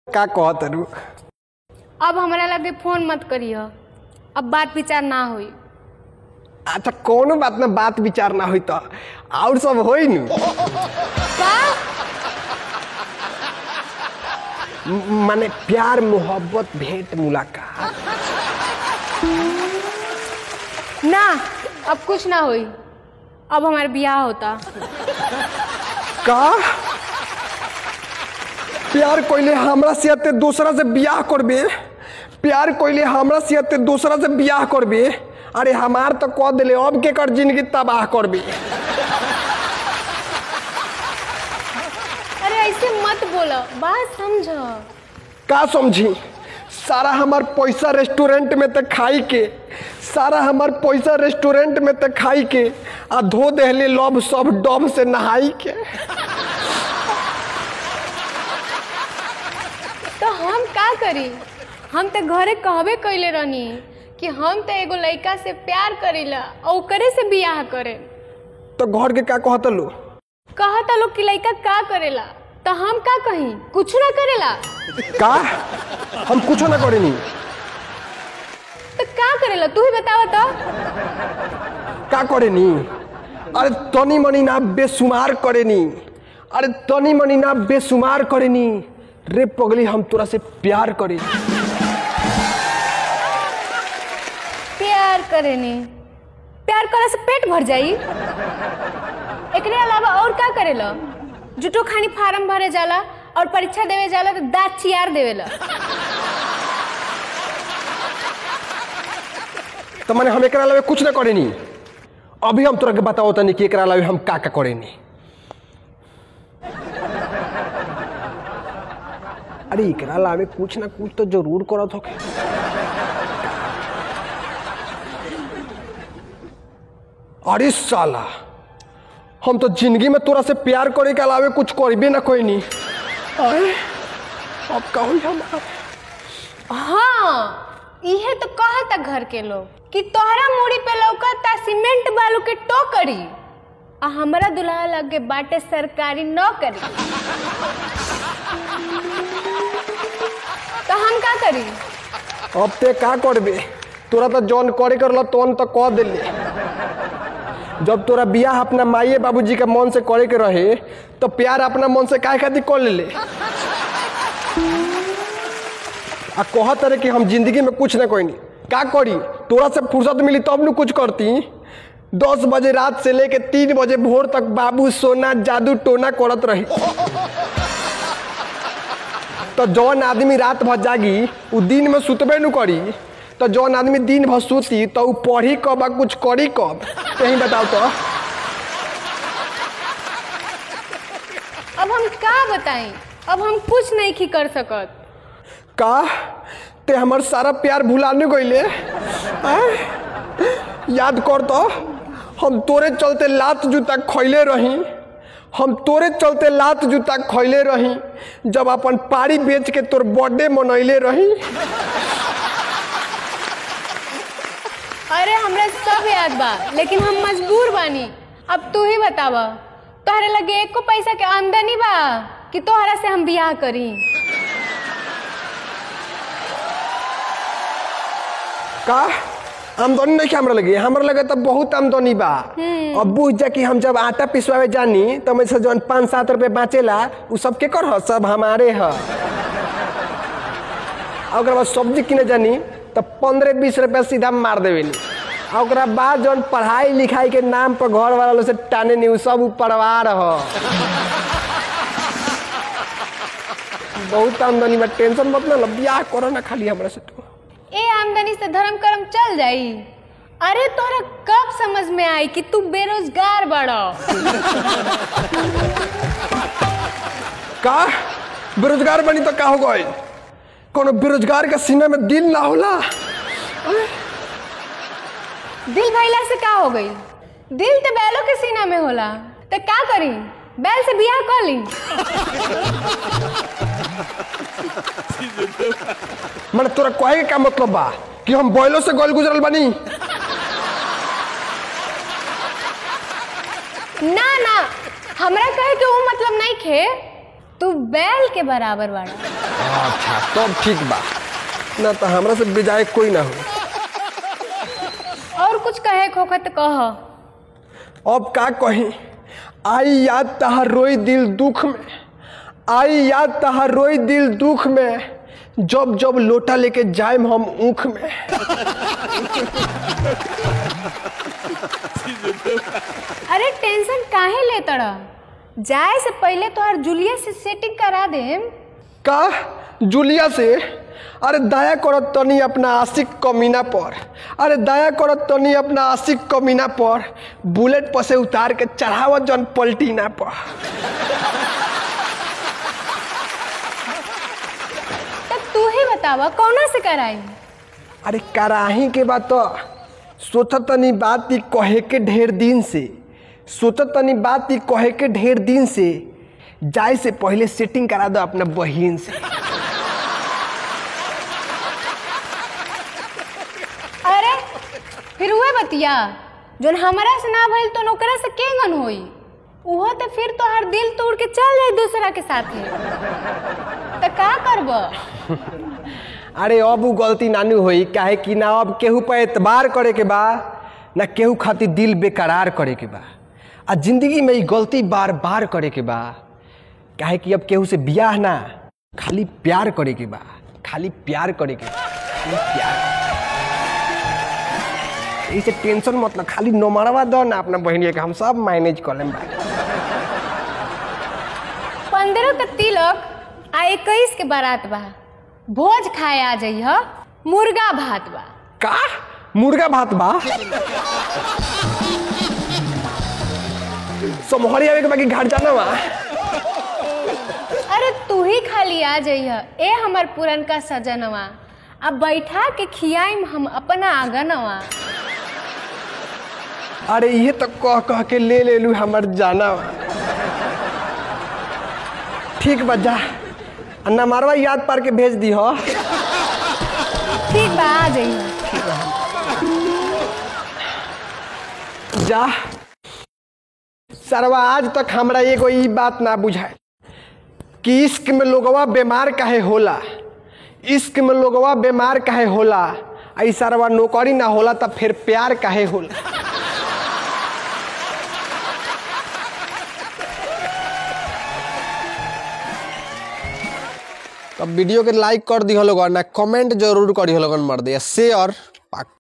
का कहत रू अब हमरा लगे फोन मत करिह अब बात विचार ना होई अच्छा कोनो बात ना बात विचार ना होई तो और सब होई नु का म- माने प्यार मोहब्बत भेंट मुलाकात ना अब कुछ ना होई अब हमारा ब्याह होता का प्यार कोइले हमरा से अते दूसरा से बियाह करबे प्यार कोइले हमरा से अते दूसरा से बियाह करबे अरे हमार तो कह दिले अब के कर जिंदगी तबाह करबे अरे ऐसे मत बोलो बात समझ का समझी सारा हमार पैसा रेस्टोरेंट में ते खाई के सारा हमार पैसा रेस्टोरेंट में ते खाई के आ धो देहले लब सब डब से नहाई के तो हम का करी हम तो घरे कहबे कैले रहनी कि हम तो एगो लड़का से प्यार करीला और ओकरे से बियाह करे तो घर के का कहत लो कहता लोग कि लड़का का करेला तो हम का कही कुछ ना करेला का हम कुछो ना करेनी तो का करेला तू ही बतावा तो का करेनी अरे तनी मनी ना बेसुमार करेनी अरे तनी मनी ना बेसुमार करेनी रे पगली हम तोरा से प्यार करे प्यार करेनी प्यार करे से पेट भर जाई एकरे अलावा और का करेला जुटो खानी फार्म भरे जाला और परीक्षा देवे जाला तो दांत चियार देवेला तो मैंने हम एकरा अलावे कुछ ना करेनी अभी हम तोरा के बताओ तनी कि एकरा अलावे हम का का करेनी अरे एकरा अलावे कुछ ना कुछ तो जरूर करत होके अरे साला हम तो जिंदगी में तोरा से प्यार करे के अलावे कुछ करबे ना कोई नहीं अरे अब का होई हमारा हाँ इहे तो कहता घर के लोग कि तोहरा मूड़ी पे लौकता सीमेंट बालू के टोकरी आ हमरा दुल्हा लगे बाटे सरकारी नौकरी तो हम का करी अब ते का करबे तोरा तो जौन करे करल तौन तो कह दिले जब तोरा बियाह अपना माइए बाबूजी के मन से करे के रहे तो प्यार अपना मन से काहे खातिर कर ले आ कहत रहे कि हम जिंदगी में कुछ ना कोई का करी तोरा से फुर्सत मिली तब न कुछ करती दस बजे रात से लेके तीन बजे भोर तक बाबू सोना जादू टोना करत रही तो जौन आदमी रात भर जागी उ दिन में सुतबे न करी तो जौन आदमी दिन भर सुती तो उ पढ़ी कब आ कुछ करी कब कहीं बताओ तो अब हम का बताई अब हम कुछ नहीं की कर सकत का ते हमर सारा प्यार भुलाने गईले आय? याद कर तो हम तोरे चलते लात जूता खैले रही हम तोरे चलते लात जूता खैले रही जब अपन पारी बेच के तोर बर्थडे मनैले रही अरे हमरा सब याद बा लेकिन हम मजबूर बानी अब तू ही बतावा तोहरे लगे एको पैसा के आमदनी बा कि तोहरा से हम बियाह करी का आमदनी नहीं हमरा लगे हमरा लगे तो बहुत आमदनी बा अब बुझ जा कि हम जब आटा पिसवावे जानी तो मैं से जौन पाँच सात रुपये बाँचेला उ सब के कर ह सब हमारे ह आ ओकरा बाद सब्जी किने जानी तो पंद्रह बीस रुपया सीधा मार देवेली आ ओकरा बाद जौन पढ़ाई लिखाई के नाम पर घर वाला लोग से टाने नहीं उ सब उ परिवार ह बहुत आमदनी बा टेंशन मत ना लो, बियाह करो ना खाली हमरा से तू ए आमदनी से धर्म कर्म चल जाई अरे तोरा कब समझ में आई कि तू बेरोजगार बड़ा का बेरोजगार बनी तो का हो गई कोनो बेरोजगार के सीने में दिल ना होला दिल भैला से का हो गई दिल तो बैलों के सीना में होला तो का करी बैल से बियाह कर ली मैंने तोरा कहे के का मतलब बा कि हम बैलों से गोल गुजरल बनी ना ना हमरा कहे के वो मतलब नहीं खे तू बैल के बराबर बाड़ा अच्छा तब ठीक बा ना तो हमरा से बेजाय कोई ना हो और कुछ कहे खोखत कह अब का कही आई याद तहार रोई दिल दुख में आई याद तहार रोई दिल दुख में जब जब लोटा लेके जाएम हम ऊख में अरे टेंशन काहे ले तड़ा जाए से पहले तोहर जूलिया से सेटिंग करा देम का जूलिया से अरे दया करत तनी अपना आशिक कमीना पर अरे दया करत तनी अपना आशिक कमीना पर बुलेट पर से उतार के चढ़ावत जन पलटीना पर तब तू ही बतावा कौना से कराई अरे कराही के बात तो सोचत तनी बात ई कहे के ढेर दिन से सोचत तनी बात ई कहे के ढेर दिन से जाए से पहले सेटिंग करा दो अपना बहिन से अरे फिर उहे बतिया जोन हमरा से ना भइल तो नौकरा से के गन होई उहो तो फिर तोहर दिल तोड़ के चल जाई दूसरा के साथे तो का करब अरे अब उ गलती नानू होई काहे कि ना अब केहू पर एतबार करे के बा ना केहू खातिर दिल बेकरार करे के बा आ जिंदगी में ई गलती बार बार करे के बा काहे कि अब केहू से बियाह ना खाली प्यार करे के बा खाली प्यार करे के बा खाली प्यार इसे टेंशन मतलब खाली नमरवा दो ना अपना बहनिया के हम सब मैनेज कर लेम भाई पंद्रह का तिलक आ इक्कीस के बारात बा भोज खाए आ जइह मुर्गा भात बा का मुर्गा भात बा समहरी आवे के बाकी घर जाना बा अरे तू ही खाली आ जइह ए हमर पुरनका सजनवा अब बैठा के खियाइम हम अपना आंगनवा अरे ये तो कह कह के ले ले लू हमर जाना बा। ठीक बा जा अन्ना मारवा याद पार के भेज दी हो ठीक बा आ जइह जा सरवा आज तक हमरा एगो ई बात ना बुझाए कि इश्क में लोगवा बीमार काहे होला इश्क में लोगवा बीमार काहे होला आई सरवा नौकरी ना होला तब फिर प्यार काहे होला तब वीडियो के लाइक कर दी लोगन ना कमेंट जरूर करी लोगन मर दे शेयर